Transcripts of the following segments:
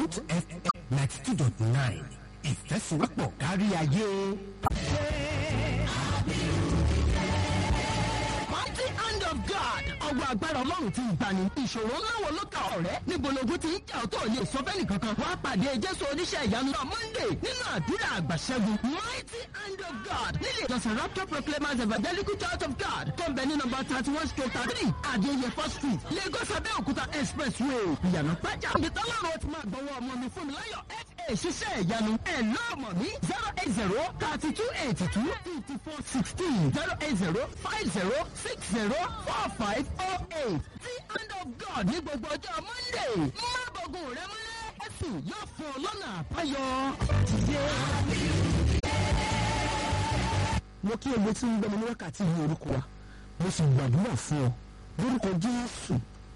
Root FM ninety two dot nine ìfẹ́sowọ́pọ̀ kárí ayé. Mighty hand of God. Ọwọ́ agbára Ọlọ́run ti ń gbani. Ìṣòro ńlá wo ló ka ọ̀rẹ́? Níbo lógun ti ń jà ọ́ tó lè sọ fẹ́ni kankan? Wá pàdé Jésù oníṣẹ́ ìyanu náà Monday nínú àdúrà àgbàṣẹ́gun. Mighty hand of God. Nílé ìjọsìn Rapture Proclaimers Evangelical Church of God. Tó ń bẹ ní nọmba thirty one stroke thirty Adéyẹfọ́ street Lagos Abẹ́òkúta expressway. Ìyànà pẹ́jà. Ibi tọ́lọ́run ti máa gbọ́wọ́ ọmọ mi fún mi láyọ̀ FA ṣiṣẹ́ ìyanu. Ẹ lọ́ọ̀mọ̀ mi zero eight zero thirty two eighty two fifty four sixteen zero eight zero five zero six zero four five oh eight. The hand of God ní gbogbo ọjọ́ Monday. Má bọ̀gùn rẹ mọ́lẹ́. Ẹ̀sìn yóò fún ọ lọ́nà àbáyọ. mo kí ẹgbẹ́ tí ń gbẹ́ni ní wákàtí ní orúkọ wa mo sì gbàdúrà fún ọ lórúkọ Jésù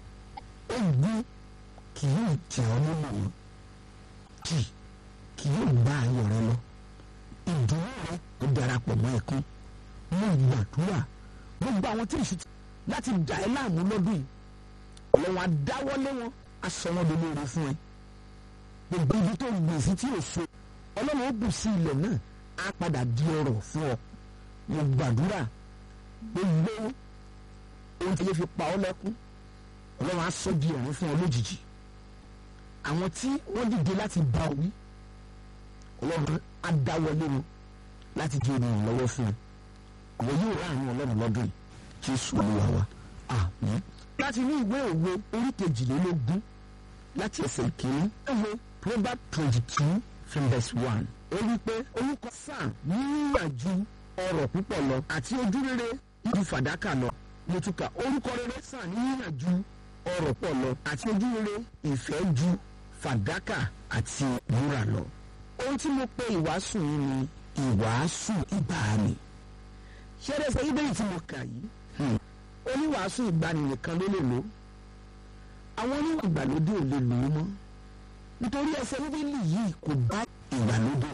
ogun kì yóò jẹ ọ nínú wọn kì kì yóò gba ayọ̀ rẹ lọ ìdùnnú rẹ ó darapọ̀ mọ́ ẹkún mo gbàdúrà gbogbo àwọn tí ìṣù láti dà ẹ́ láàmú lọ́dún yìí ọlọ́run adáwọ́lé wọn aṣọ wọn ló lóore fún ẹ gbogbo ibi tó gbèsè tí ò so ọlọ́run ó bù sí ilẹ̀ náà á padà di ọrọ̀ fún ọ mo gbàdúrà gbogbo ohun tí yẹ fi pa ọ́ lẹ́kún ọlọ́run á sọ di ọ̀run fún ọ lójijì àwọn tí wọ́n dìde láti bá ọ wí ọlọ́run á dáwọ́lé wọn láti di olùrànlọ́wọ́ fún ọ ìwọ yóò rà àwọn ọlọ́run lọ́dún yìí jésù olúwa wa àmín. láti ní ìwé òwe orí kejìlélógún láti ẹsẹ̀ ìkíní ẹ̀wọ̀ proverb twenty two from verse one ó wí pé orúkọ sáà níyànjú ọrọ̀ púpọ̀ lọ àti ojú rere ju fàdákà lọ mo tún kà orúkọ rere sáà níyànjú ọrọ̀ pọ̀ lọ àti ojú rere ìfẹ́ ju fàdákà àti wúrà lọ. ohun tí mo pe ìwàásù yìí ni ìwàásù ìgbàanì ṣẹ́rẹ́sẹ̀ ibẹ̀ tí mo kà yìí oníwàásù ìgbàanì nìkan ló lè lò àwọn oníwà ìgbàlódé ò lè lò ó mọ́ nítorí ẹsẹ̀ bíbélì yìí kò bá ìgbàlódé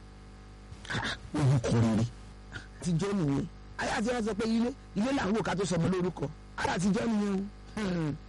orúkọ rere àtijọ́ nìyẹn ayé àti wọn sọ pé ilé ilé là ń wò ká tó sọmọ lórúkọ ayé àtijọ́ nìyẹn o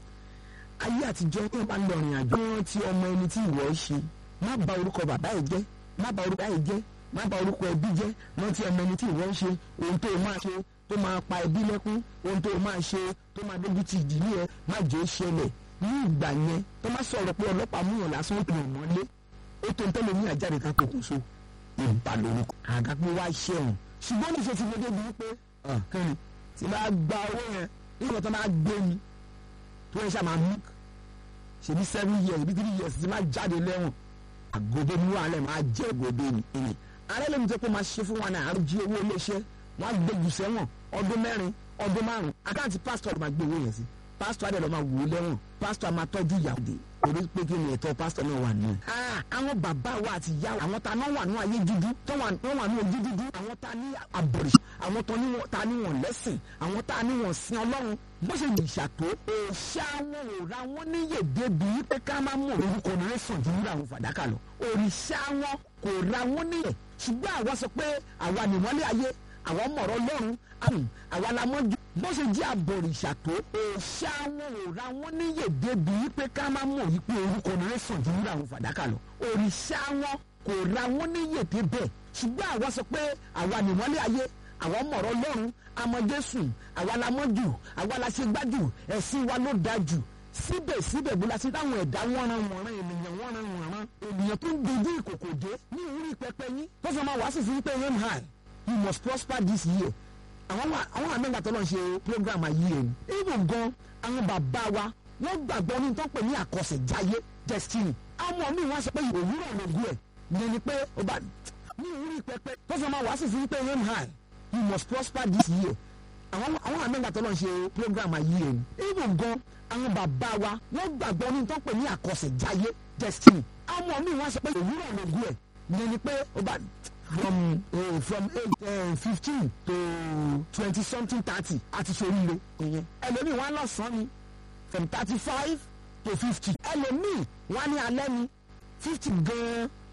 ayé àtijọ́ tí wọ́n bá lọ rìn àjò wọn ti ọmọ ẹni tí ìwọ ṣe má bà orúkọ bàbá ẹ jẹ́ má bà orúkọ ẹ jẹ́ má bà orúkọ ẹbí jẹ́ rántí ọmọ ẹni tí ìwọ ń ṣe ohun tó o máa ṣe tó máa pa ẹbí lẹ́kún ohun tó o máa ṣe tó máa dójú ti ìdílé ẹ má jẹ́ ó ṣẹlẹ̀ ní ìgbà yẹn tó má sọ̀rọ̀ pé ọlọ́pàá mú yàn lásán tó yàn mọ́lé ó tó ń tẹ́lẹ̀ ní àjáde ká kókó so ìbà lórúkọ àgàpé wá ṣẹ̀wọ̀n ṣùgbọ́n ní ìṣe ti gbọdọ̀ bí pé kẹ́ni tí bá gba owó yẹn nígbà tó máa gbé mi tó yẹ ṣá máa mú ṣèbí seven years ṣèbí three years ti máa jáde lẹ́wọ̀n àgọ́dé mú alẹ́ máa jẹ́ àgọ́dé ni ìní alẹ́ lómi tó pé máa ṣe fún wa náà àrùn jí owó iléeṣẹ́ wọ́n á gbé jù sẹ́wọ̀n ọdún mẹ́rin ọdún márùn-ún àkáǹtì pásítọ̀ máa gbé owó yẹn sí pásítọ̀ adé lọ máa wò ó lẹ́wọ̀n pásítọ̀ máa tọ́jú ìyàwó dé torí pé kí ni ẹ̀tọ́ pásítọ̀ náà wà nù. àwọn bàbá wa àti ìyá wa àwọn ta náà wà nù ayé dúdú tó wà nù ojú dúdú àwọn ta ní àbọ̀rìṣà àwọn ta ní wọn lẹ́sìn àwọn ta ní wọn sin ọlọ́run bó ṣe lè ṣàtó òòṣà wọn ò ra wọn níyè débi pé ká má mú orúkọ rẹ sàn ju wúrà àwọn fàdákà lọ òrìṣà wọn kò ra wọn níyè ṣùgbọ́n àwa sọ pé àwa nìmọ́lẹ̀ ayé àwọn mọ̀rọ̀ lọ́run àwa la mọ́jú bó ṣe jẹ́ àbọ̀rìṣà tó òòṣà wọn ò ra wọn níyè débi pé ká má mọ̀ yí pé orúkọ rẹ sàn ju wúrà àwọn fàdákà lọ òrìṣà wọn kò ra wọn níyè débẹ̀ ṣùgbọ́n àwa sọ pé àwa nìmọ́lẹ̀ ayé àwọn mọ̀rọ̀ lọ́run àmọ́ Jésù àwa la mọ́jú àwa la ṣe gbájú ẹ̀sìn wa ló dáa jù síbẹ̀síbẹ̀ bó la ṣe dáhùn ẹ̀dá wọ́nran wọ̀nran ènìyàn wọ́nran wọ̀nran ènìyàn tó ń dojú ìkòkò dé ní orí pẹpẹ yín tó sọ ma wàásù fún pé aim high you must prosper this year àwọn àwọn àmẹ́gbà tó lọ́n ṣe program ayé ẹ̀ even gan àwọn bàbá wa wọ́n gbàgbọ́ ní tó ń pè ní àkọsẹ̀jáyé destiny àwọn míì wọ́n sọ pé òwúrọ̀ lògùn ẹ̀ ìyẹn ni pé ó bá ní orí pẹpẹ tó sọ ma wàásù fún pé aim high you must prosper this year àwọn àwọn àmẹ́gbà tó lọ́n ṣe program ayé ẹ̀ even gan àwọn bàbá wa wọ́n gbàgbọ́ ní tó ń pè ní àkọsẹ̀jáyé destiny àwọn míì wọ́n sọ pé òwúrọ̀ lògùn ẹ̀ ìyẹn ni pé ó bá from uh, from eight uh, fifteen to twenty something thirty àti soríire ìyẹn ẹlòmíì wọn lọ́sàn-án ni from thirty five to fifty ẹlòmíì wọn ní alẹ́ ni fifty gan-an